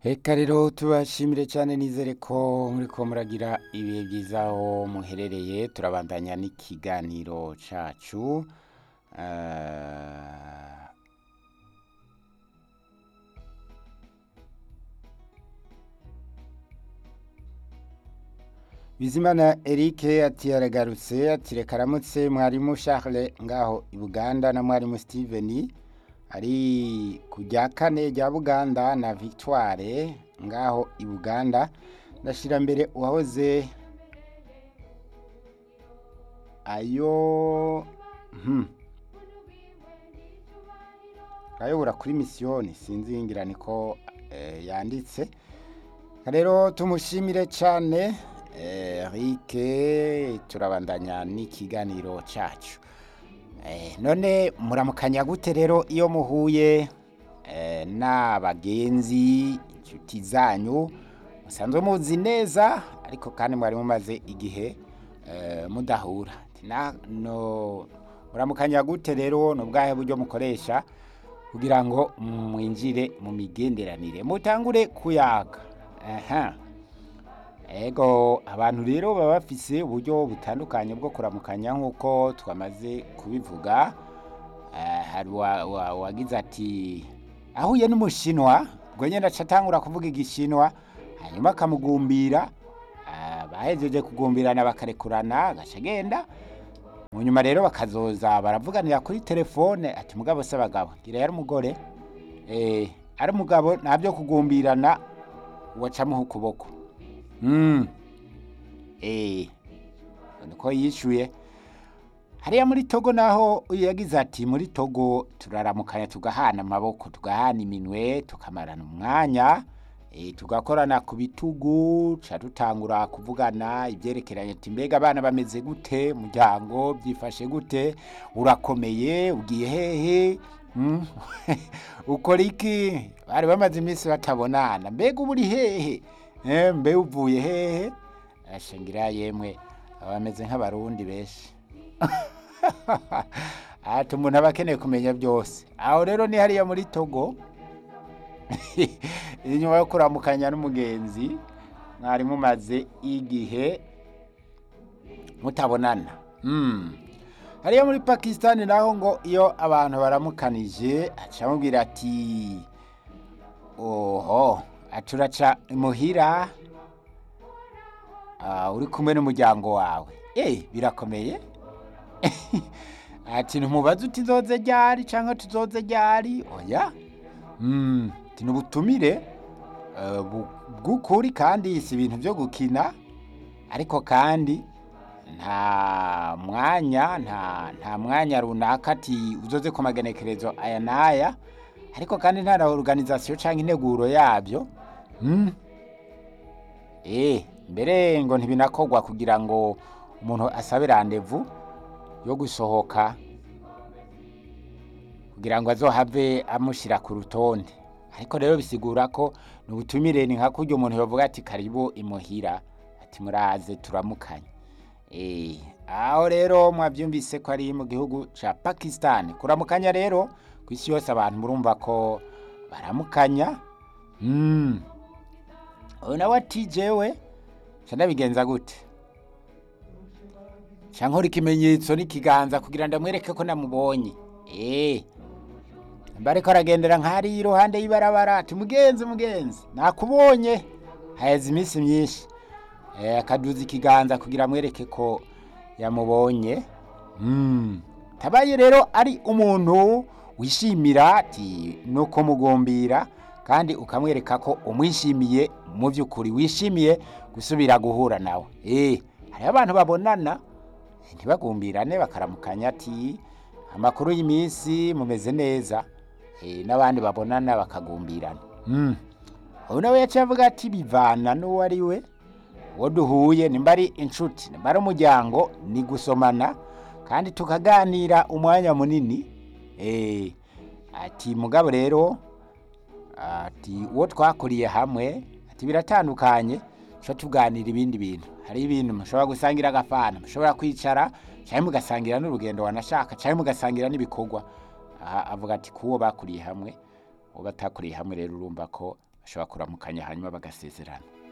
Reka rero tubashimire cyane nizere ko muriko muragira ibihe byiza aho muherereye turabandanya n'ikiganiro cacu Eh, Bizimana Eric ati aragarutse ati reka aramutse mwarimu Charles ngaho i Buganda na mwarimu Steven ari ku rya kane rya Buganda na Victoire ngaho i Buganda ndashira mbere uwahoze ayo hmm. ayobora kuri misiyoni sinzi ngira niko eh, yanditse rero tumushimire cyane eh, Eric turabandanya n'ikiganiro cyacu Eh, none muramukanya gute rero iyo muhuye eh, n'abagenzi inshuti zanyu musanzwe muzi neza ariko kandi mwari mumaze igihe eh, mudahura Ati na- no muramukanya gute rero ni ubwahe buryo mukoresha kugira ngo mwinjire mu migenderanire mutangure kuyaga aha ego abantu rero baba bafise uburyo butandukanye bwo kuramukanya nk'uko twamaze kubivuga Eh, hari uwa- uwa- uwagize ati ahuye n'umushinwa ubwo nyine aca atangura kuvuga igishinwa hanyuma akamugumbira Ah, bahejeje kugumbirana bakarekurana agaca agenda mu nyuma rero bakazoza baravuganira kuri telefone ati mugabo se abagabo gira yari umugore eh, ari umugabo nta byo kugumbirana wacamuha ukuboko Mm. Eh. Niko yishuye. Hariya muri Togo naho uyu yagize ati muri Togo turaramukanya tugahana amaboko tugahana iminwe tukamarana umwanya e, tugakorana ku bitugu ca dutangura kuvugana ibyerekeranye ati mbega abana bameze gute muryango byifashe gute urakomeye ugiye hehe mm? ukora iki bari bamaze iminsi batabonana mbega uba uri hehe Eh, mbe uvuye hehe ashingira yemwe abameze nk'abarundi benshi ati umuntu aba akeneye kumenya byose aho rero ni hariya muri togo inyuma yo kuramukanya n'umugenzi mwari mumaze igihe mutabonana Mm. hariya muri pakisitani naho ngo iyo abantu baramukanije aca amubwira ati oho aturaca imuhira ah, uri kumwe n'umuryango wawe eh birakomeye ati ntumubaze uti nzoze ryari cyangwa tuzoze ryari oya mm, ati nubutumire eh, bu- bw'ukuri kandi si ibintu byo gukina ariko kandi nta mwanya nta nta mwanya runaka ati uzoze ku magenekerezo aya n'aya ariko kandi nta na organization cyangwa integuro yabyo mm. eh mbere ngo ntibinakogwa kugira ngo umuntu asabe randevu yo gusohoka kugira ngo azohave amushyira ku rutonde ariko rero bisigura ko ni ubutumire ni nka kurya umuntu yavuga ati karibu imuhira ati muraze turamukanye Eh, aho rero mwabyumvise ko ari mu gihugu ca Pakistan kuramukanya rero ku isi yose abantu murumva ko baramukanya mm. uyu nawe ati jewe ca ndabigenza gute ca nkora ikimenyetso n'ikiganza kugira ndamwereke ko namubonye eh bariko aragendera nk'ari iruhande y'ibarabara ati mugenzi mugenzi nakubonye haheze iminsi myinshi Eh, akaduza ikiganza kugira amwereke ko yamubonye Mm. tabaye rero ari umuntu wishimira ati no kumugumbira kandi ukamwereka ko umwishimiye mu by'ukuri wishimiye gusubira guhura nawe eh hariho abantu babonana ntibagumbirane bakaramukanya ati amakuru y'iminsi mumeze neza eh, n'abandi babonana bakagumbirana mm. ubu nawe yaciye avuga ati bivana n'uwo ari we uwo duhuye nimba ari inshuti nimba ari umuryango ni gusomana kandi tukaganira umwanya munini eh, ati mugabo rero ati uwo twakuriye hamwe ati biratandukanye tuba tuganira ibindi bintu hari ibintu mushobora gusangira agafana mushobora kwicara cyangwa mugasangira n'urugendo wanashaka cyangwa mugasangira n'ibikorwa aha avuga ati kuwo bakuriye hamwe uwo batakuriye hamwe rero urumva ko bashobora kuramukanya hanyuma bagasezerana